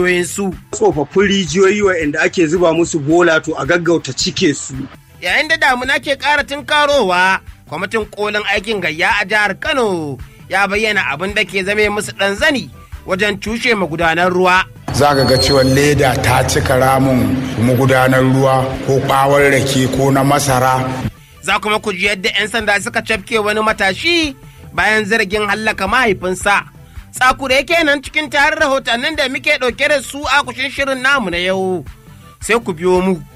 su. Tsofaffin rijiyoyi waɗanda ake zuba musu bola to a gaggauta cike su. Yayin da damuna ke ƙara tunkarowa, kwamitin kolin aikin gayya a jihar Kano ya bayyana abin da ke zame musu ɗan zani wajen cushe magudanar ruwa. za ka ga cewa leda ta cika ramin magudanar ruwa ko ɓawar rake ko na masara Za kuma ku ji yadda 'yan sanda suka cafke wani matashi bayan zargin hallaka mahaifinsa. Tsakure kenan cikin tarin rahotannin da muke ɗauke da su a kushin shirin namu na yau. Sai ku biyo mu